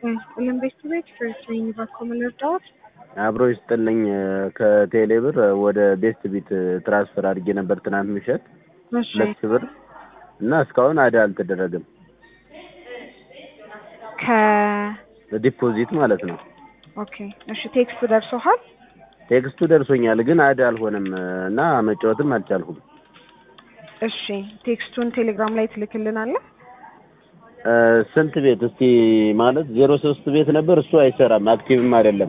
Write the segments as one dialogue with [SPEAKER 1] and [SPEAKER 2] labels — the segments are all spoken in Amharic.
[SPEAKER 1] ስጥልን ቤት ቤት ፍሬሽን ባኮመን እርዳዎት
[SPEAKER 2] አብሮ ይስጥልኝ ከቴሌ ብር ወደ ቤስት ቢት ትራንስፈር አድርጌ ነበር ትናንት ምሽት
[SPEAKER 1] እሺ
[SPEAKER 2] ሁለት ሺህ ብር እና እስካሁን አዳ አልተደረገም
[SPEAKER 1] ከ
[SPEAKER 2] ዲፖዚት ማለት ነው
[SPEAKER 1] ኦኬ እሺ ቴክስት ደርሶሃል
[SPEAKER 2] ቴክስቱ ደርሶኛል ግን አዳ አልሆነም እና መጫወትም አልቻልኩም
[SPEAKER 1] እሺ ቴክስቱን ቴሌግራም ላይ ትልክልናለህ
[SPEAKER 2] እ ስንት ቤት እስቲ ማለት ዜሮ ሶስት ቤት ነበር እሱ አይሰራም አክቲቭም አይደለም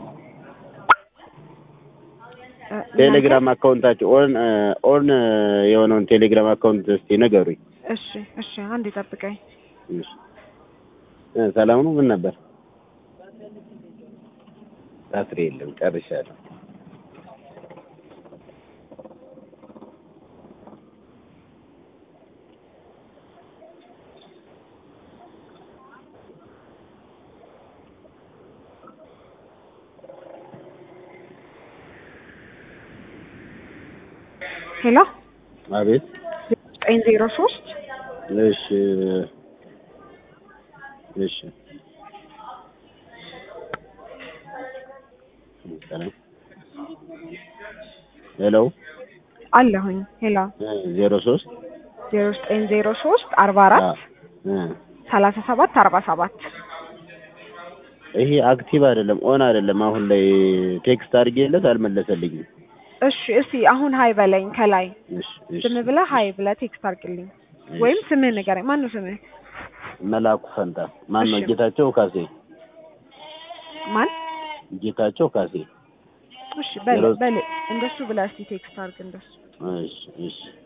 [SPEAKER 1] እ
[SPEAKER 2] ቴሌግራም አካውንታቸው ኦን ኦን የሆነውን ቴሌግራም አካውንት እስቲ ንገሩኝ
[SPEAKER 1] እሺ እሺ አንድ ጠብቀኝ
[SPEAKER 2] እሺ እ ሰላም ነው ምን ነበር ባትሪ የለም ጨርሻለሁ
[SPEAKER 1] ሄሎ
[SPEAKER 2] አቤት
[SPEAKER 1] ዘጠኝ ዜሮ ሶስት
[SPEAKER 2] እሺ እሺ ሰላም ሄሎ
[SPEAKER 1] አለሁኝ ሄሎ
[SPEAKER 2] ዜሮ ሶስት
[SPEAKER 1] ዜሮ ዘጠኝ ዜሮ ሶስት አርባ አራት ሰላሳ ሰባት አርባ ሰባት
[SPEAKER 2] ይሄ አክቲቭ አይደለም ኦን አይደለም አሁን ላይ ቴክስት አድርጌለት አልመለሰልኝም
[SPEAKER 1] እሺ እስቲ አሁን ሀይ በለኝ ከላይ
[SPEAKER 2] እሺ እሺ
[SPEAKER 1] ዝም ብለህ ሀይ ብለህ ቴክስት አድርግልኝ ወይም ስምህ ንገረኝ ማነው ስምህ
[SPEAKER 2] መላኩ ፈንታ ማን ነው
[SPEAKER 1] እሺ።
[SPEAKER 2] ጌታቸው ካሴ
[SPEAKER 1] ማን
[SPEAKER 2] ጌታቸው ካሴ
[SPEAKER 1] እሺ በል
[SPEAKER 2] ዜሮ-
[SPEAKER 1] በል እንደሱ ብለህ እስቲ ቴክስት አድርግ እንደሱ
[SPEAKER 2] እሺ እሺ